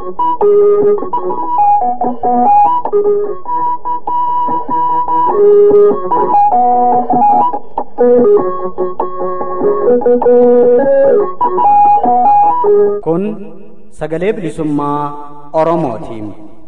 Kun sagalee bilisummaa Oromootiin.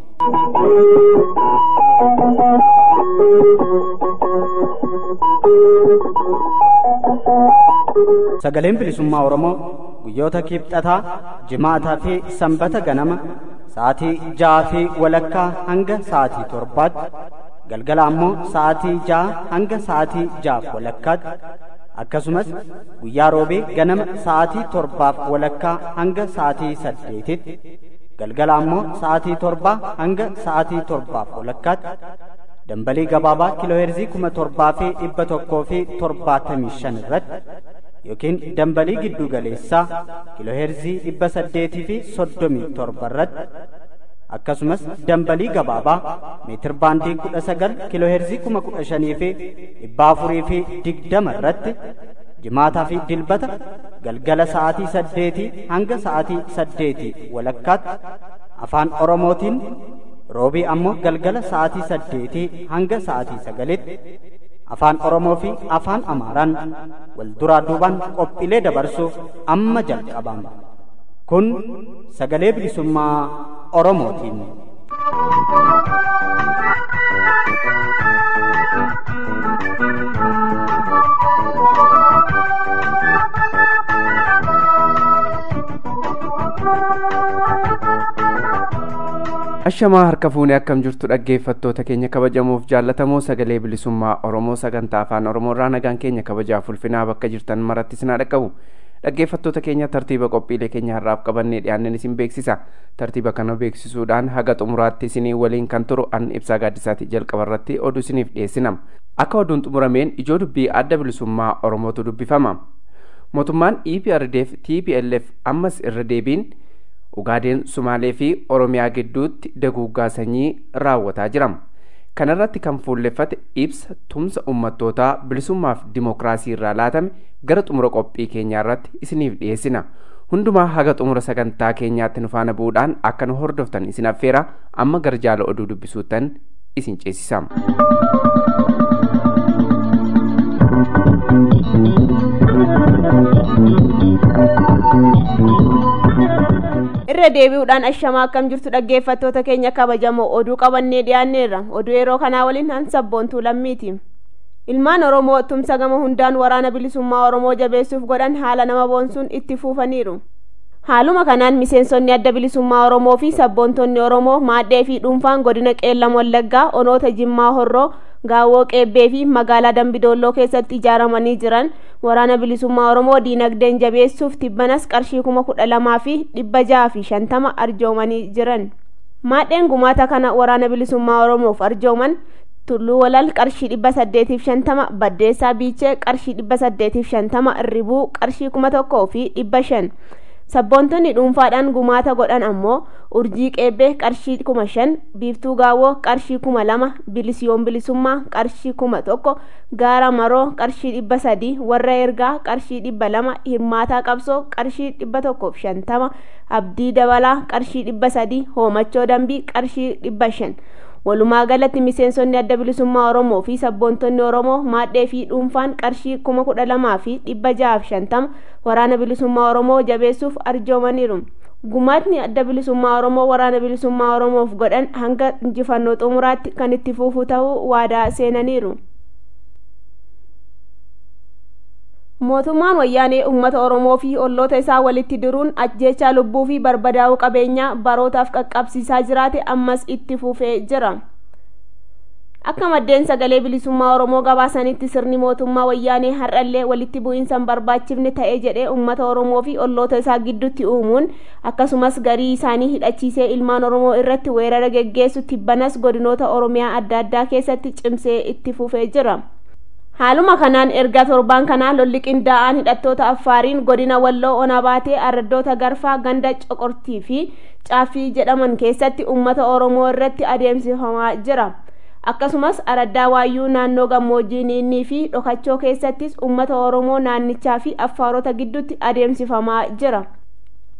Sagaleen bilisummaa Oromoo guyyoota kibxataa, jimaataa fi sanbata ganama sa'aatii ja'aa fi walakkaa hanga sa'aatii torbaatti galgala ammoo sa'aatii ja'a hanga sa'aatii ja'aaf walakkaatti akkasumas guyyaa roobee ganama sa'aatii torbaaf walakkaa hanga sa'aatii saddeetitti galgala ammoo sa'aatii torbaa hanga sa'aatii torbaaf walakkaatti dambalii gabaabaa kiilooheerzii kuma torbaa fi dhibba tokkoo fi torbaatamii shan irratti yookiin dambalii giddu galeessaa kiilooheerzii dhibba saddeetii fi soddomii torba irratti akkasumas dambalii gabaabaa meetir baandii kudha sagal kiilooheerzii kuma kudha shanii fi dhibba afurii fi digdama irratti jimaataa fi dilbata galgala sa'aatii saddeetii hanga sa'aatii saddeetii walakkaatti afaan oromootiin roobii ammoo galgala sa'aatii saddeetii hanga sa'aatii sagalitti afaan oromoo fi afaan amaaraan wal duraa duubaan qophiilee dabarsuuf amma jalqabama kun sagalee bilisummaa oromootiin. ashamaa harka fuunee akkam jirtu dhaggeeffattoota keenya kabajamuuf jaallatamoo sagalee bilisummaa oromoo sagantaa afaan oromoorraa nagaan keenya kabajaaf ulfinaa bakka jirtan maratti sinaa dhaqqabu dhaggeeffattoota keenya tartiiba qophiilee keenya har'aaf qabannee dhiyaanneen isin beeksisa tartiiba kana beeksisuudhaan haga xumuraatti isinii waliin kan turu an ibsaa gaaddisaati jalqaba irratti oduu isiniif dhiyeessinam akka oduun xumurameen ijoo dubbii adda bilisummaa oromootu dubbifama mootummaan eprdf tplf ammas irra deebiin ugaadeen sumaalee fi oromiyaa gidduutti daguuggaa sanyii raawwataa jira kanarratti kan fuulleffate ibsa tumsa ummattootaa bilisummaaf dimokiraasii irraa laatame gara xumura qophii keenyaa irratti isiniif dhiyeessina hundumaa haga xumura sagantaa keenyaatti nu faana bu'uudhaan akka nu hordoftan isin affeera amma gara jaala oduu dubbisuuttan isin ceesisama. irra deebi'uudhaan ashamaa akkam jirtu dhaggeeffattoota keenya kabajamoo oduu qabannee dhiyaanneerra oduu yeroo kanaa waliin han sabboontuu lammiiti ilmaan oromoo tumsa gama hundaan waraana bilisummaa oromoo jabeessuuf godhan haala nama boonsuun itti fufaniiru haaluma kanaan miseensonni adda bilisummaa oromoo fi sabboontonni oromoo maadhee fi dhuunfaan godina qeellam wallaggaa onoota jimmaa horroo gaawoo qeebbee fi magaalaa dambidoolloo keessatti ijaaramanii jiran waraana bilisummaa oromoo diinagdeen jabeessuuf tibbanas qarshii kuma kudha lamaa fi dhibba jaha fi shantama arjoomanii jiran maadheen gumaata kana waraana bilisummaa oromoof arjooman tulluu walal qarshii dhibba saddeetiif shantama baddeessaa biichee qarshii dhibba saddeetiif shantama irribuu qarshii kuma tokkoo fi dhibba shan sabboontonni dhuunfaadhaan gumaata godhan ammoo urjii qeebbee qarshii kuma shan biiftuu gaawoo qarshii kuma lama bilisiyoon bilisummaa qarshii kuma tokko gaara maroo qarshii dhibba sadii warra ergaa qarshii dhibba lama hirmaataa qabsoo qarshii dhibba tokkoof shantama abdii dabalaa qarshii dhibba sadii hoomachoo dambii qarshii dhibba shan walumaa galatti miseensonni adda bilisummaa oromoo fi sabboontonni oromoo maadhee fi dhuunfaan qarshii kuma kudha lamaa fi dhibba jahaaf shantama waraana bilisummaa oromoo jabeessuuf arjoomaniiru gumaatni adda bilisummaa oromoo waraana bilisummaa oromoof godhan hanga injifannoo xumuraatti kan itti fufu ta'uu waadaa seenaniiru mootummaan wayyaanee uummata oromoo fi olloota isaa walitti diruun ajjeechaa lubbuu fi barbadaa'uu qabeenyaa barootaaf qaqqabsiisaa jiraate ammas itti fufee jira akka maddeen sagalee bilisummaa oromoo gabaasanitti sirni mootummaa wayyaanee har'allee walitti bu'iinsa hin barbaachifne ta'ee jedhee uummata oromoo fi olloota isaa gidduutti uumuun akkasumas garii isaanii hidhachiisee ilmaan oromoo irratti weerara geggeessu tibbanas godinoota oromiyaa adda addaa keessatti cimsee itti fufee jira haaluma kanaan erga torbaan kanaa lolli qindaa'aan hidhattoota affaariin godina walloo ona baatee araddoota garfaa ganda coqortii fi caaffii jedhaman keessatti uummata oromoo irratti adeemsifamaa jira akkasumas araddaa waayyuu naannoo gammoojjii niinnii fi dhokachoo keessattis uummata oromoo naannichaa fi affaarota gidduutti adeemsifamaa jira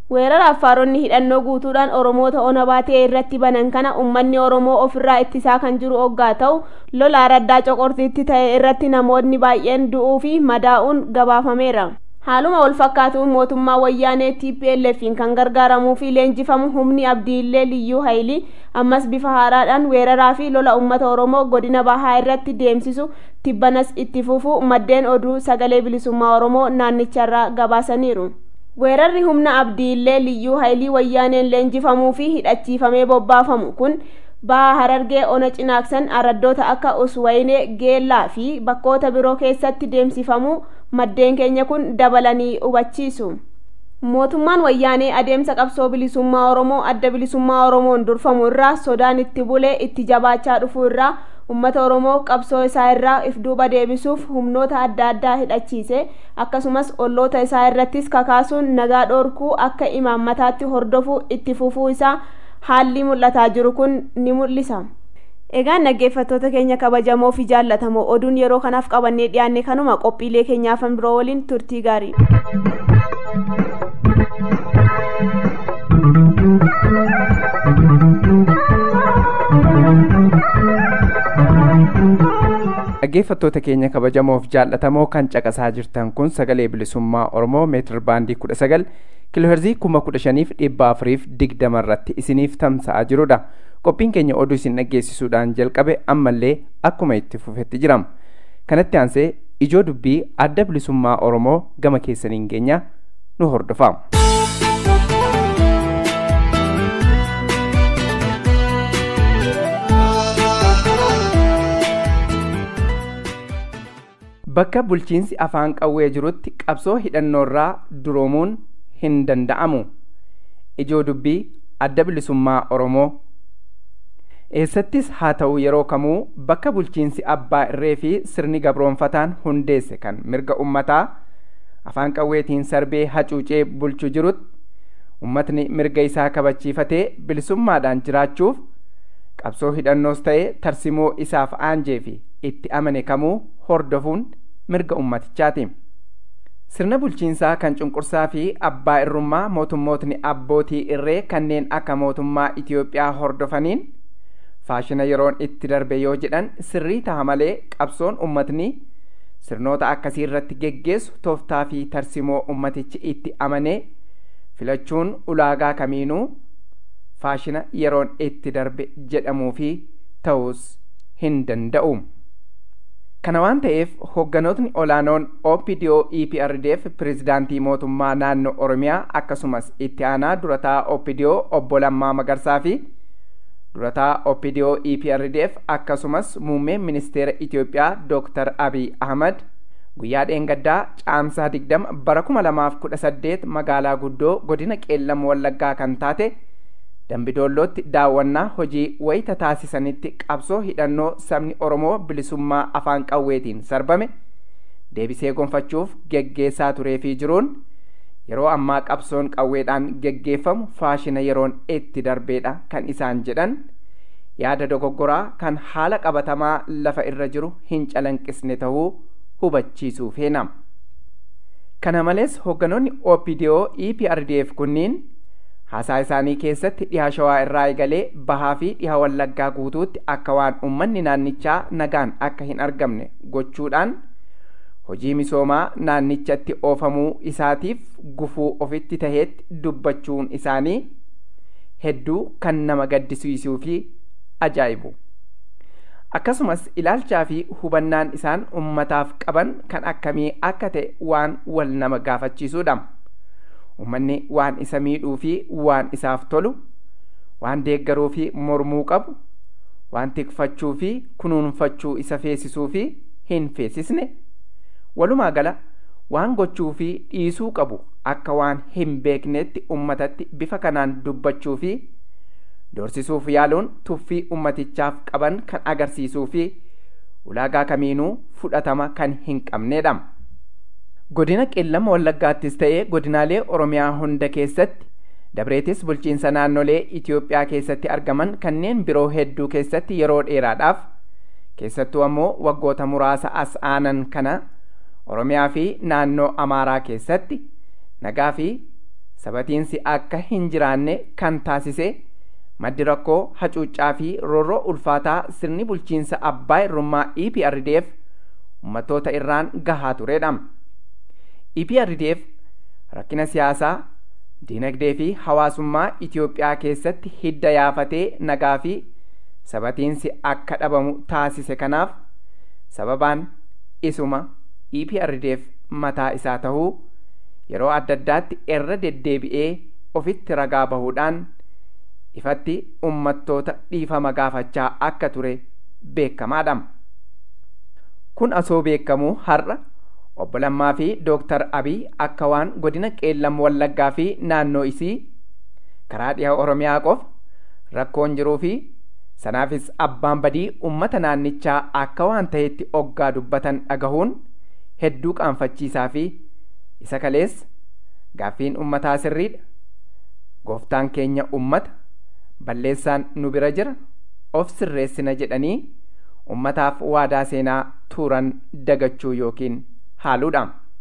weerara affaaronni hidhannoo guutuudhaan oromoota ona baatee irratti banan kana ummanni oromoo ofirraa ittisaa kan jiru oggaa ta'u lola araddaa coqortiitti ta'e irratti namoonni baay'een du'uu fi madaa'uun gabaafameera haaluma wal fakkaatuun mootummaa wayyaanee TPLF'n kan gargaaramuu fi leenjifamu humni abdiillee liyyuu hayilii ammas bifa haaraadhaan weeraraa fi lola ummata oromoo godina bahaa irratti deemsisu tibbanas itti fufuu maddeen oduu sagalee bilisummaa oromoo naannicharraa gabaasaniiru. weerarri humna abdiillee liyyuu haayilii wayyaaneen leenjifamuu fi hidhachiifamee bobbaafamu kun baha harargee ona cinaaksan araddoota akka uswaynee geellaa fi bakkoota biroo keessatti deemsifamuu maddeen keenya kun dabalanii hubachiisu mootummaan wayyaanee adeemsa qabsoo bilisummaa oromoo adda bilisummaa oromoon durfamu irraa sodaan itti bulee itti jabaachaa dhufuu irraa ummata oromoo qabsoo isaa irraa if duuba deebisuuf humnoota adda addaa hidhachiise akkasumas olloota isaa irrattis kakaasuun nagaa dhoorkuu akka imaammataatti hordofuu itti fufuu isaa haalli mul'ataa jiru kun ni mul'isa. Egaan dhaggeeffattoota keenya kabajamoo fi jaallatamoo oduun yeroo kanaaf qabannee dhiyaanne kanuma qophiilee keenyaafan biroo waliin turtii gaarii. dhaggeeffattoota keenya kabajamoof jaallatamoo kan caqasaa jirtan kun sagalee bilisummaa oromoo meetir baandii kudha sagal kiloherzii kuma kudha shaniif dhibba afuriif digdama irratti isiniif tamsa'aa jirudha qophiin keenya oduu isin dhaggeessisuudhaan jalqabe ammallee akkuma itti fufetti jirama kanatti aansee ijoo dubbii adda bilisummaa oromoo gama keessaniin geenya nu hordofaa. bakka bulchiinsi afaan qawwee jirutti qabsoo hidhannoorraa duroomuun hin danda'amu ijoo dubbii adda bilisummaa oromoo eessattis haa ta'u yeroo kamuu bakka bulchiinsi abbaa irree fi sirni gabroonfataan hundeesse kan mirga ummataa afaan qawweetiin sarbee hacuucee bulchu jirutti ummatni mirga isaa kabachiifatee bilisummaadhaan jiraachuuf qabsoo hidhannoos ta'e tarsimoo isaaf aanjee fi itti amane kamuu hordofuun mirga ummatichaati. Sirna bulchiinsaa kan cunqursaa fi abbaa irrummaa mootummootni abbootii irree kanneen akka mootummaa Itiyoophiyaa hordofaniin faashina yeroon itti darbe yoo jedhan sirrii ta'a malee qabsoon ummatni sirnoota akkasii irratti geggeessu tooftaa fi tarsimoo ummatichi itti amanee filachuun ulaagaa kamiinuu faashina yeroon itti darbe jedhamuu fi ta'us hin danda'u. kana waan ta'eef hoogganootni olaanoon OPDO EPRDF pirezidaantii mootummaa naannoo Oromiyaa akkasumas itti aanaa durataa OPDO obbo Lammaa Magarsaa fi durataa OPDO EPRDF akkasumas muummee ministeera Itiyoophiyaa Dr. Abiy Ahmad guyyaa dheengaddaa caamsaa digdama bara kuma lamaaf kudha saddeet magaalaa guddoo godina qeellam wallaggaa kan taate dambidoollootti daawwannaa hojii wayita taasisanitti qabsoo hidhannoo sabni oromoo bilisummaa afaan qawweetiin sarbame deebisee gonfachuuf geggeessaa turee fi jiruun yeroo ammaa qabsoon qawweedhaan geggeeffamu faashina yeroon itti darbeedha kan isaan jedhan yaada dogoggoraa kan haala qabatamaa lafa irra jiru hin calanqisne ta'uu hubachiisuu feena kana malees hoogganoonni OPDO EPRDF kunniin haasaa isaanii keessatti dhiha shawaa irraa eegalee bahaa fi dhiha wallaggaa guutuutti akka waan uummanni naannichaa nagaan akka hin argamne gochuudhaan hojii misoomaa naannichatti oofamuu isaatiif gufuu ofitti taheetti dubbachuun isaanii hedduu kan nama gaddisiisuu fi ajaa'ibu akkasumas ilaalchaa fi hubannaan isaan ummataaf qaban kan akkamii akka ta'e waan wal nama gaafachiisuudha. ummanni waan isa miidhuu fi waan isaaf tolu waan deeggaruu fi mormuu qabu waan tikfachuu fi kunuunfachuu isa feesisuu fi hin feesisne walumaa gala waan gochuu fi dhiisuu qabu akka waan hin beeknetti ummatatti bifa kanaan dubbachuu fi doorsisuuf yaaluun tuffii ummatichaaf qaban kan agarsiisuu fi ulaagaa kamiinuu fudhatama kan hin qabnedha. godina qeellama wallaggaattis ta'ee godinaalee oromiyaa hunda keessatti dabreetis bulchiinsa naannolee itiyoophiyaa keessatti argaman kanneen biroo hedduu keessatti yeroo dheeraadhaaf keessattuu ammoo waggoota muraasa as aanan kana oromiyaa fi naannoo amaaraa keessatti nagaa fi sabatiinsi akka hin jiraanne kan taasise maddi rakkoo hacuuccaa fi roorroo ulfaataa sirni bulchiinsa abbaa irrummaa EPRDF uummattoota irraan gahaa turedha. EPRDF rakkina siyaasaa diinagdee fi hawaasummaa Itoophiyaa keessatti hidda yaafatee nagaa fi sabatiinsi akka dhabamu taasise kanaaf sababaan isuma EPRDF mataa isaa tahuu yeroo adda addaatti irra deddeebi'ee ofitti ragaa bahuudhaan ifatti ummattoota dhiifama gaafachaa akka ture beekamaadha. Kun asoo beekamuu har'a obbo Lammaa fi Dooktar Abiy akka waan godina Qeellam Wallaggaa fi naannoo isii karaa dhiha Oromiyaa qofa rakkoon jiruu fi sanaafis abbaan badii ummata naannichaa akka waan ta'etti oggaa dubbatan dhagahuun hedduu qaanfachiisaa fi isa kalees gaaffiin ummataa sirriidha. Gooftaan keenya ummata balleessaan nu bira jira of sirreessina jedhanii ummataaf waadaa seenaa tuuran dagachuu yookiin haaluudha.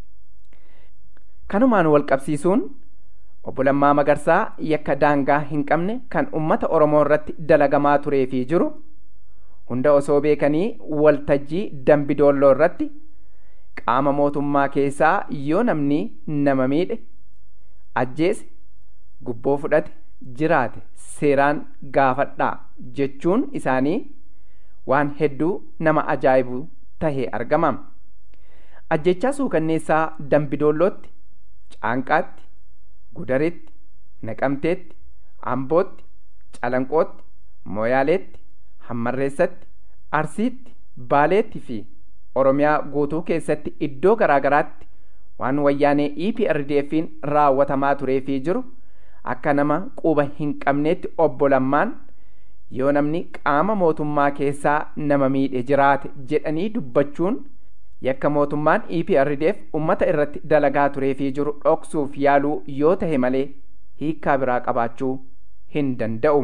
Kanumaan wal qabsiisuun obbo Lammaa Magarsaa yakka daangaa hin qabne kan ummata Oromoo irratti dalagamaa turee fi jiru hunda osoo beekanii waltajjii dambidoolloo irratti qaama mootummaa keessaa yoo namni nama miidhe ajjeese gubboo fudhate jiraate seeraan gaafadhaa jechuun isaanii waan hedduu nama ajaa'ibu tahee argama. Ajjechaa suukanneessaa dambidoollootti, caanqaatti, gudaritti, naqamteetti, ambootti, calanqootti, mooyaaleetti, hammarreessatti, arsiitti, baaleetti fi oromiyaa guutuu keessatti iddoo garaagaraatti waan wayyaanee EPRDF'n raawwatamaa turee fi jiru akka nama quba hin qabneetti obbo Lammaan yoo namni qaama mootummaa keessaa nama miidhe jiraate jedhanii dubbachuun yakka mootummaan EPRDF ummata irratti dalagaa turee fi jiru dhoksuuf yaaluu yoo tahe malee hiikkaa biraa qabaachuu hin danda'u.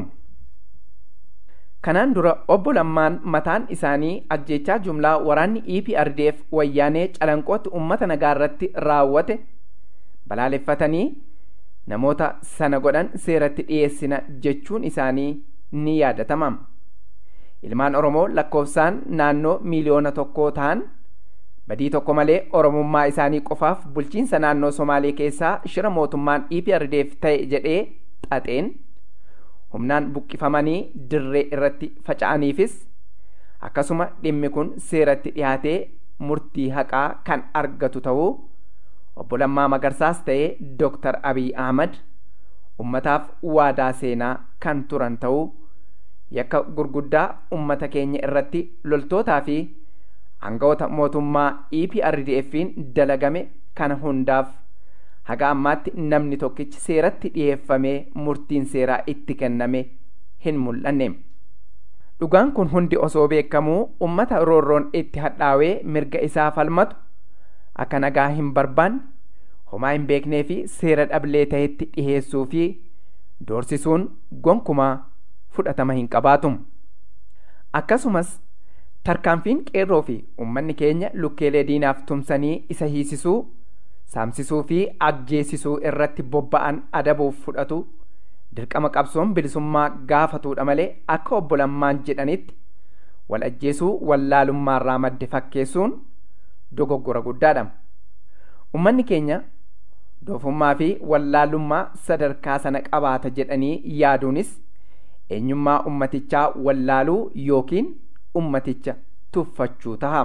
Kanaan dura obbo Lammaan mataan isaanii ajjechaa jumlaa waraanni EPRDF wayyaanee calanqootti ummata nagaa irratti raawwate balaaleffatanii namoota sana godhan seeratti dhiyeessina jechuun isaanii ni yaadatama. Ilmaan Oromoo lakkoofsaan naannoo miiliyoona tokkoo ta'an badii tokko malee Oromummaa isaanii qofaaf bulchiinsa naannoo Somaalee keessaa shira mootummaan EPRDF ta'e jedhee xaxeen humnaan buqqifamanii dirree irratti faca'aniifis akkasuma dhimmi kun seeratti dhiyaatee murtii haqaa kan argatu ta'uu obbo Lammaa Magarsaas ta'ee Dooktar Abiy Ahmad ummataaf waadaa seenaa kan turan ta'uu yakka gurguddaa ummata keenya irratti loltootaa fi aangawoota mootummaa EPRDF'n dalagame kana hundaaf haga ammaatti namni tokkichi seeratti dhiyeeffamee murtiin seeraa itti kenname hin mul'anne. Dhugaan kun hundi osoo beekamuu ummata roorroon itti hadhaawee mirga isaa falmatu akka nagaa hin barbaanne homaa hin beeknee fi seera dhablee ta'etti dhiheessuu fi doorsisuun gonkumaa fudhatama hin qabaatu. Akkasumas tarkaanfiin qeerroo fi uummanni keenya lukkeelee diinaaf tumsanii isa hiisisuu saamsisuu fi ajjeesisuu irratti bobba'an adabuuf fudhatu dirqama qabsoon bilisummaa gaafatudha malee akka obbo Lammaan jedhanitti wal ajjeesuu wallaalummaarraa madde fakkeessuun dogoggora guddaadha. Uummanni keenya doofummaa fi wallaalummaa sadarkaa sana qabaata jedhanii yaaduunis eenyummaa ummatichaa wallaaluu yookiin ummaticha tuffachuu taha.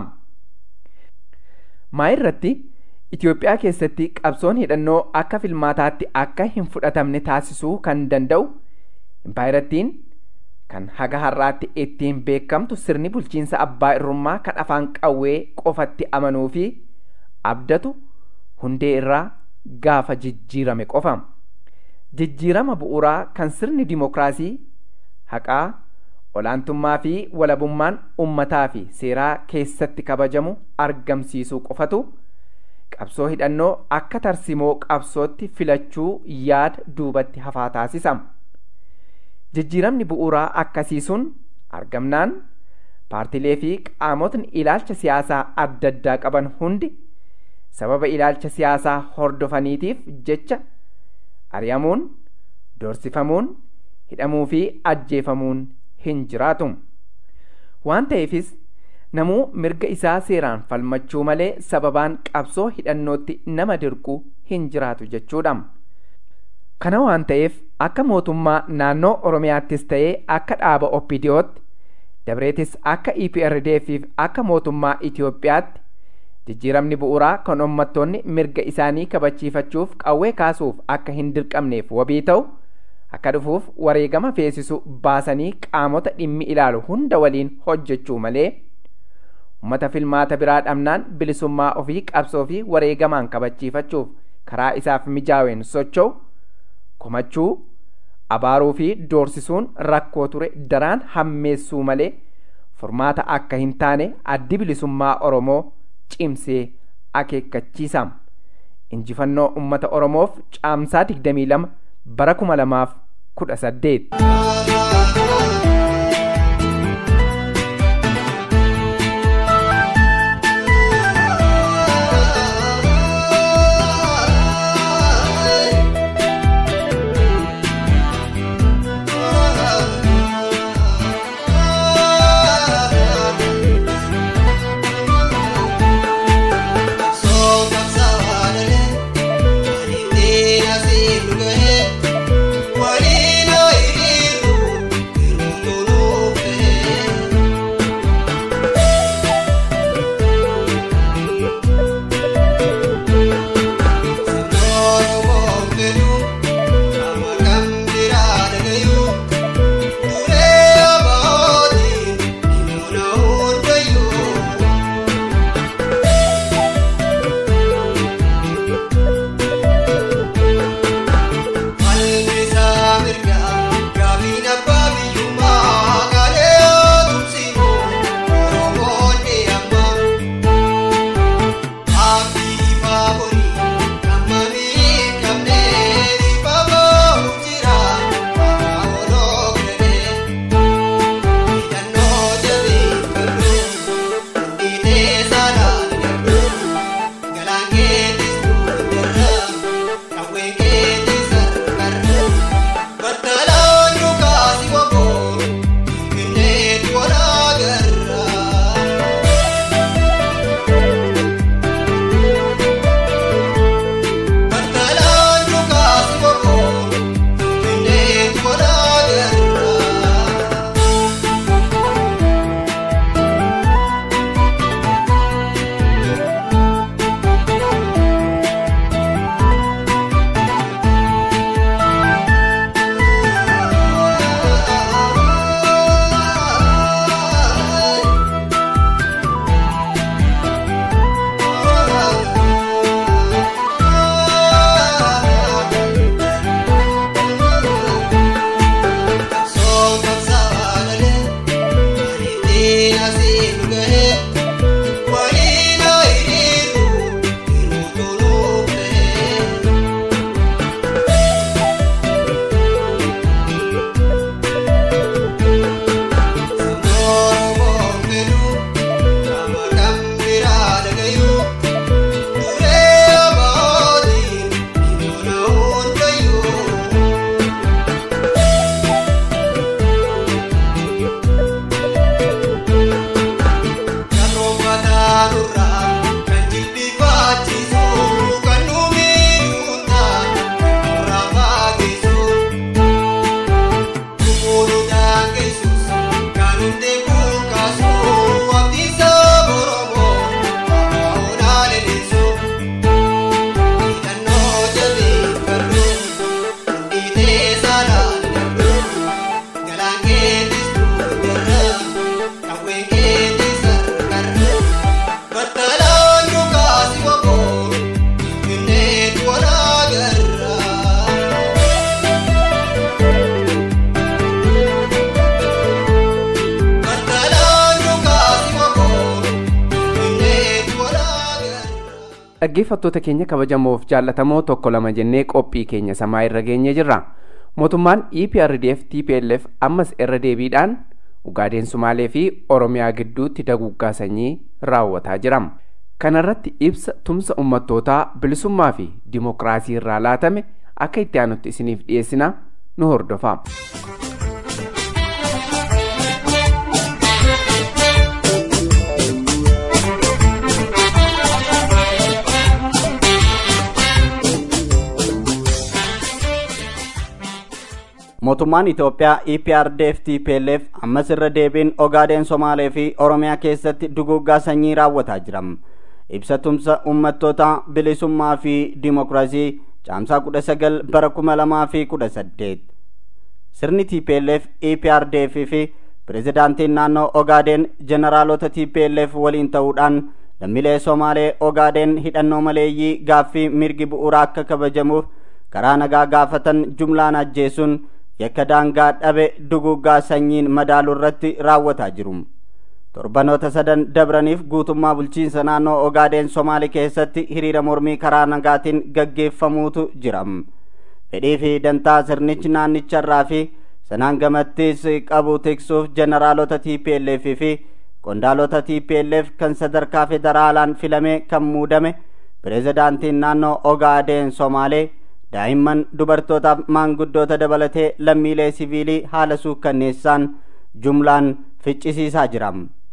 Maa irratti Itoophiyaa keessatti qabsoon hidhannoo akka filmaataatti akka hin fudhatamne taasisuu kan danda'u impaayirattiin kan haga har'aatti ittiin beekamtu sirni bulchiinsa abbaa irrummaa kan afaan qawwee qofatti amanuu fi abdatu hundee irraa gaafa jijjiirame qofa. Jijjiirama bu'uuraa kan sirni dimokiraasii haqaa olaantummaa fi walabummaan ummataa fi seeraa keessatti kabajamu argamsiisuu qofatu qabsoo hidhannoo akka tarsimoo qabsootti filachuu yaada duubatti hafaa taasisa. Jijjiiramni bu'uuraa akkasii sun argamnaan paartilee fi qaamotni ilaalcha siyaasaa adda addaa qaban hundi sababa ilaalcha siyaasaa hordofaniitiif jecha ari'amuun doorsifamuun hidhamuu fi ajjeefamuun hin jiraatu waan ta'eefis namuu mirga isaa seeraan falmachuu malee sababaan qabsoo hidhannootti nama dirqu hin jiraatu jechuudha. Kana waan ta'eef akka mootummaa naannoo Oromiyaattis ta'ee akka dhaaba Oppidiyootti dabreetis akka EPRDFiif akka mootummaa Itoophiyaatti jijjiiramni bu'uuraa kan uummattoonni mirga isaanii kabachiifachuuf qawwee kaasuuf akka hin dirqamneef wabii ta'u akka dhufuuf wareegama feesisu baasanii qaamota dhimmi ilaalu hunda waliin hojjechuu malee ummata filmaata biraa dhabnaan bilisummaa ofii qabsoo fi wareegamaan kabachiifachuuf karaa isaaf mijaaween socho'u komachuu abaaruu fi doorsisuun rakkoo ture daraan hammeessuu malee furmaata akka hin taane addi bilisummaa oromoo cimsee akeekkachiisa injifannoo ummata oromoof caamsaa 22 bara 2018 dhaggeeffattoota keenya kabajamoof jaallatamoo tokko lama jennee qophii keenya samaa irra geenye jirra mootummaan eprdf tplf ammas irra deebiidhaan ugaadeen sumaalee fi oromiyaa gidduutti daguggaa sanyii raawwataa jira kanarratti ibsa tumsa ummattootaa bilisummaa fi dimokiraasii irraa laatame akka itti aanutti isiniif dhiyeessina nu hordofaa. mootummaan Itoophiyaa EPRDF TPLF ammas irra deebiin Ogaadeen Somaalee fi Oromiyaa keessatti duguggaa sanyii raawwataa jira. Ibsatumsa uummattoota bilisummaa fi dimokiraasii caamsaa kudha sagal bara kuma lamaa fi kudha saddeet. Sirni TPLF EPRDF fi pirezidaantiin naannoo Ogaadeen jeneraalota TPLF waliin ta'uudhaan lammiilee Somaalee Ogaadeen hidhannoo maleeyyii gaaffii mirgi bu'uuraa akka kabajamuuf karaa nagaa gaafatan jumlaan ajjeesuun yakka daangaa dhabe duguggaa sanyiin madaaluu irratti raawwataa jiru. Torbanoota sadan dabraniif guutummaa bulchiinsa naannoo Ogaadeen Somaalii keessatti hiriira mormii karaa nagaatiin gaggeeffamuutu jira. Fedhii fi dantaa sirnichi naannicharraa fi sanaan gamattis qabu tiksuuf jeneraalota TPLF fi qondaalota TPLF kan sadarkaa federaalaan filame kan muudame pirezidaantiin naannoo Ogaadeen Somaalee daa'imman dubartootaaf maanguddoota dabalatee lammiilee siviilii haala suukkanneessaan jumlaan ficcisiisaa jira.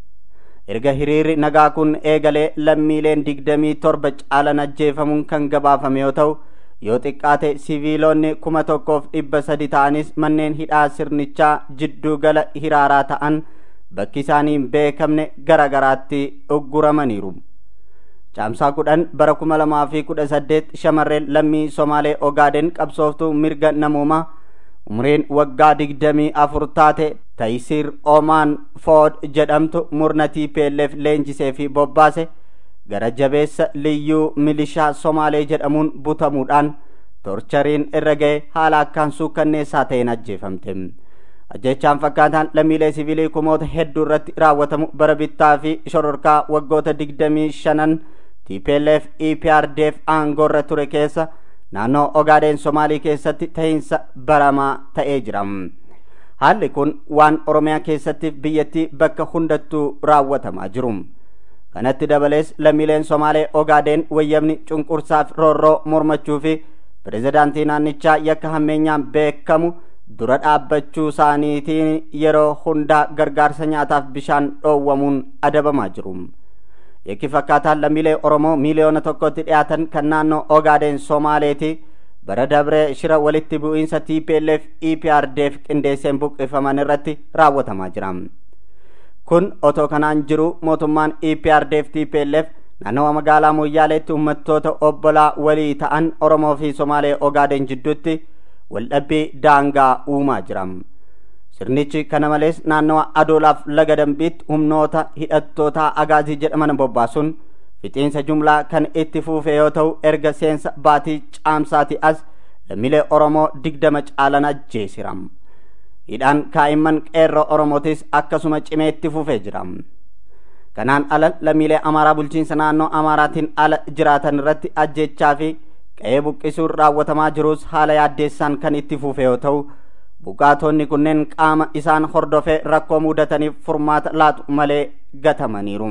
Erga hiriirri nagaa kun eegalee lammiileen digdamii torba caalan ajjeefamuun kan gabaafame yoo ta'u yoo xiqqaate siviilonni kuma tokkoof dhibba sadi ta'anis manneen hidhaa sirnichaa jidduu gala hiraaraa ta'an bakki isaanii hin beekamne gara garaatti ugguramaniiru. caamsaa kudhan bara kuma lamaa fi kudha saddeet shamarreen lammii somaalee ogaaden qabsooftuu mirga namoomaa umriin waggaa digdamii afur taate tayisiir oomaan food jedhamtu murna TPLF leenjisee fi bobbaase gara jabeessa liyyuu milishaa somaalee jedhamuun butamuudhaan torchariin irra ga'e haala akkaan suukkanneessaa ta'een ajjeefamte. ajjechaan fakkaataan lammiilee siviilii kumoota hedduu irratti raawwatamu bara bittaa fi shororkaa waggoota digdamii shanan TPLF EPRDF aangoorra ture keessa naannoo Ogaadeen Somaalii keessatti ta'iinsa baramaa ta'ee jira. Haalli kun waan Oromiyaa keessatti biyyattii bakka hundattuu raawwatamaa jiru. Kanatti dabalees lammiileen Somaalee Ogaadeen wayyamni cunqursaaf roorroo mormachuu fi pirezidaantii naannichaa yakka hammeenyaan beekamu dura dhaabbachuu isaaniitiin yeroo hundaa gargaarsa nyaataaf bishaan dhoowwamuun adabamaa jiru. Yakki fakkaataan lammiilee Oromoo miiliyoona tokkotti dhiyaatan kan naannoo Ogaadeen Somaaleeti bara dabree shira walitti bu'iinsa TPLF EPRDF qindeesseen buqqifaman irratti raawwatamaa jira. Kun otoo kanaan jiru mootummaan EPRDF TPLF naannawa magaalaa Moyyaaleetti uummattoota obbolaa walii ta'an Oromoo fi Somaalee Ogaadeen jidduutti waldhabbii daangaa uumaa jira. Sirnichi kana malees naannawa adoolaaf laga dambiitti humnoota hidhattoota agaazii jedhaman bobbaasuun fixiinsa jumlaa kan itti fuufe yoo ta'u erga seensa baatii caamsaati as lammiilee Oromoo digdama caalan ajjeesira. Hidhaan kaa'imman qeerroo Oromootis akkasuma cimee itti fufee jira. Kanaan ala lammiilee Amaaraa bulchiinsa naannoo Amaaraatiin ala jiraatan irratti ajjechaa fi qe'ee buqqisuun raawwatamaa jirus haala yaaddeessaan kan itti fufe yoo ta'u buqqaatonni kunneen qaama isaan hordofee rakkoo mudataniif furmaata laatu malee gatamaniiru.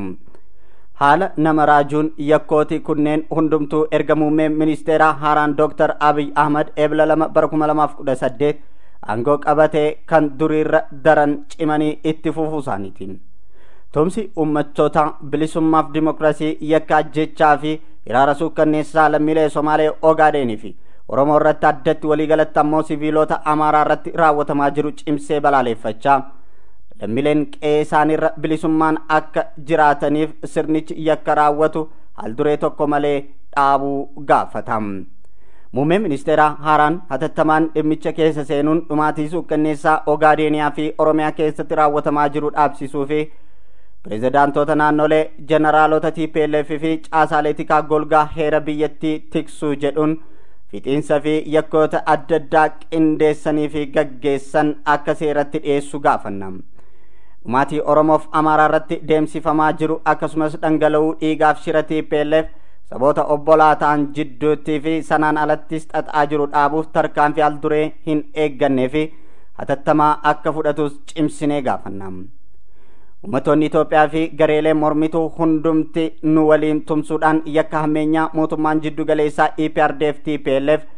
Haala nama raajuun yakkooti kunneen hundumtuu erga muummeen ministeeraa haaraan Dooktar Abiy Ahmad eebla lama bara kuma lamaaf kudha saddeet aangoo qabatee kan duriirra daran cimanii itti fufuu isaaniitiin. Tumsi uummattoota bilisummaaf dimokiraasii yakka ajjechaa fi hiraara suukkanneessaa lammiilee Somaalee Ogaadeenii fi Oromoo irratti addatti waliigalatti ammoo siviilota Amaaraa irratti raawwatamaa jiru cimsee balaaleffachaa lammiileen qe'ee isaaniirra bilisummaan akka jiraataniif sirnichi yakka raawwatu haalduree tokko malee dhaabuu gaafata. Muummeen ministeeraa haaraan hatattamaan dhimmicha keessa seenuun dhumaatii suukkanneessaa Ogaadeeniyaa fi Oromiyaa keessatti raawwatamaa jiru dhaabsisuu fi pirezidaantoota naannolee jeneraalota TPLF fi caasaalee tikaa golgaa heera biyyattii tiksuu jedhuun fixiinsa fi yakkoota adda addaa qindeessanii fi gaggeessan akka seeratti dhiyeessu gaafanna. Dhumaatii Oromoof Amaaraa irratti deemsifamaa jiru akkasumas dhangala'uu dhiigaaf shira TPLF saboota obbolaa ta'an jidduutti fi sanaan alattis xaxaa jiru dhaabuuf tarkaanfii al duree hin eeggannee fi hatattamaa akka fudhatus cimsinee gaafanna. Uummattoonni Itoophiyaa fi gareelee mormituu hundumti nu waliin tumsuudhaan yakka hammeenyaa mootummaan jiddu galeessaa EPRDF TPLF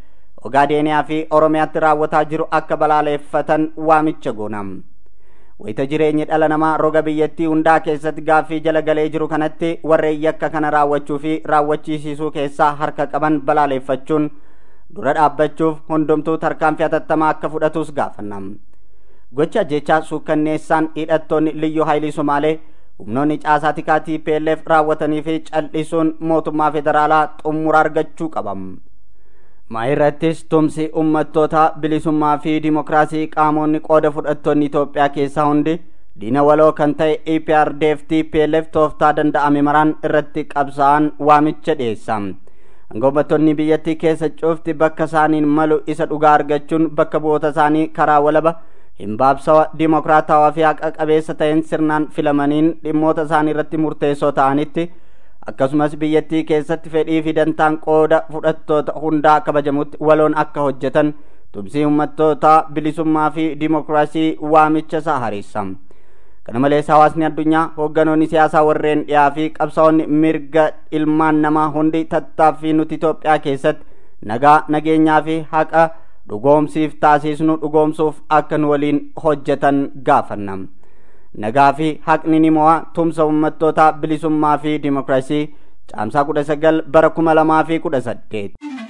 ogaadeeniyaa fi oromiyaatti raawwataa jiru akka balaaleeffatan waamicha goonam wayita jireenyi dhala namaa roga biyyattii hundaa keessatti gaaffii jala galee jiru kanatti warreen yakka kana raawwachuu fi raawwachiisisuu keessaa harka qaban balaaleeffachuun dura dhaabbachuuf hundumtuu tarkaanfii hatattamaa akka fudhatus gaafannam gocha jechaa suukkanneessaan hidhattoonni liyyuu haayilii somaalee humnoonni caasaa tikaa TPLF raawwatanii fi cal'isuun mootummaa federaalaa xumura argachuu qabam. Maayirrattis tumsi uummattoota bilisummaa fi dimokiraasii qaamonni qooda fudhattoonni Itoophiyaa keessaa hundi diina waloo kan ta'e EPRDF TPLF tooftaa danda'ame maraan irratti qabsaa'an waamicha dhiyeessa. Uummattoonni biyyattii keessa cufti bakka isaaniin malu isa dhugaa argachuun bakka bu'oota isaanii karaa walaba himbaabsawa dimokiraatawaa fi haqa qabeessa ta'een sirnaan filamaniin dhimmoota isaanii irratti murteessoo ta'anitti akkasumas biyyattii keessatti fedhii fi dantaan qooda fudhattoota hundaa kabajamutti waloon akka hojjetan tumsii uummattoota bilisummaa fi dimokiraasii waamicha isaa hariissa. kana malees hawaasni addunyaa hoogganoonni siyaasaa warreen dhiyaa fi qabsaa'onni mirga ilmaan namaa hundi tattaaffii nuti Itoophiyaa keessatti nagaa nageenyaa fi haqa dhugoomsiif taasisnu dhugoomsuuf akka nu waliin hojjetan gaafanna. nagaa fi haqni ni mo'a tumsa uummattoota bilisummaa fi dimokiraasii caamsaa kudha sagal bara kuma lamaa fi kudha saddeet.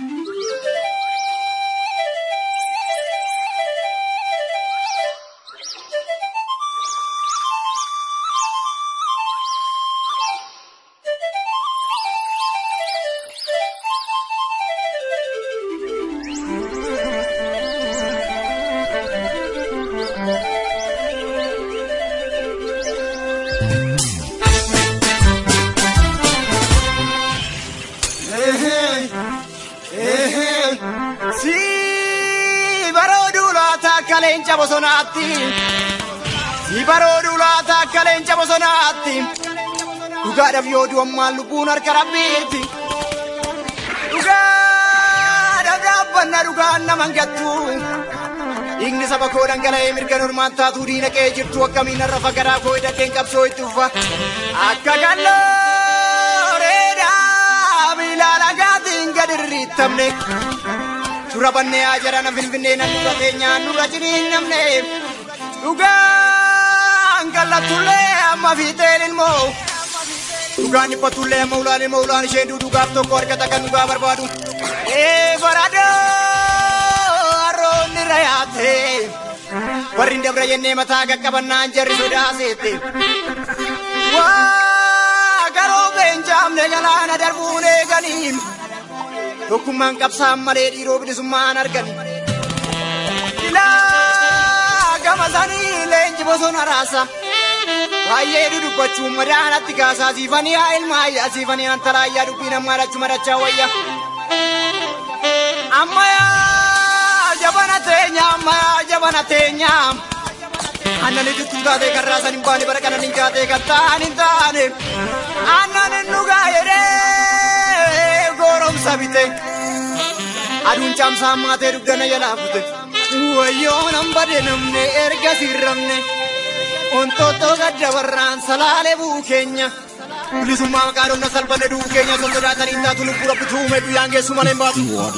leenca bosonaatti si barooduu laata akka leenca bosonaatti dhugaadhaaf yoo du'ammaan lubbuun harka rabbiitti dhugaadhaaf dhaabbanna dhugaan naman gattu dhiigni saba koo dhangala'ee mirga normaan taatuu diina qe'ee jirtu akkamiin har'a fagaraa koo hidhadheen qabsoo itti uffa akka gallooreedhaa miilaa lagaatiin gad irriittamne Dura bannee haa jarana finfinnee nan dura teenyaan dura jiriin namne dhugaan kallatullee amma fiixeen ilmoo dhugaan dhiphatullee amma ulaan ilmoo ulaan isheen dhugaaf tokko argata kan dhugaa barbaadu ee baradoo harroonni rayaate warri dabra jennee mataa qaqqabannaan jarri sodaaseette waa garoo beenjaamne galaana darbuun eeganiin. tokkummaan qabsaan malee dhiiroo bilisummaan argan ilaa gama sanii leenji bosona raasa baay'ee dudubbachuun madaanatti kaasaa siifanii haa ilmaayyaa siifanii antalaayyaa dubbiin ammaa dhachu madachaa wayya ammayaa jabana teenya ammayaa jabana teenya annan itittuu taatee kan raasan hin baane bara kanan hin jaatee kan ta'an hin taane annan hin dhugaa jedhee goromsa bite aduun caamsaa maatee dugdana jalaa fute wayyoo nan bade namne erga sirramne ontoottoo gadda barraan salaalee buu keenya bilisummaa maqaa dhomna salphanne du'uu keenya osoo sodaatanii taatu lubbuu rabbi tuume guyyaan geessu malee hin baatu.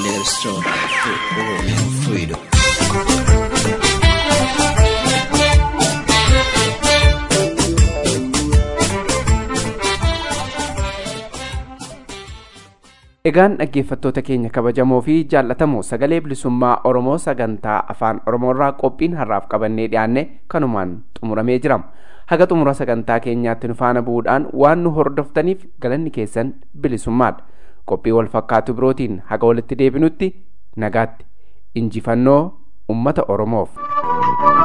Egaan dhaggeeffattoota keenya kabajamoo fi jaallatamoo sagalee bilisummaa Oromoo sagantaa afaan Oromoorraa qophiin har'aaf qabannee dhiyaanne kanumaan xumuramee jira. Haga xumura sagantaa keenyaatti nu faana bu'uudhaan waan nu hordoftaniif galanni keessan bilisummaadha. Qophii wal fakkaatu birootiin haga walitti deebinutti nagaatti injifannoo uummata Oromoof.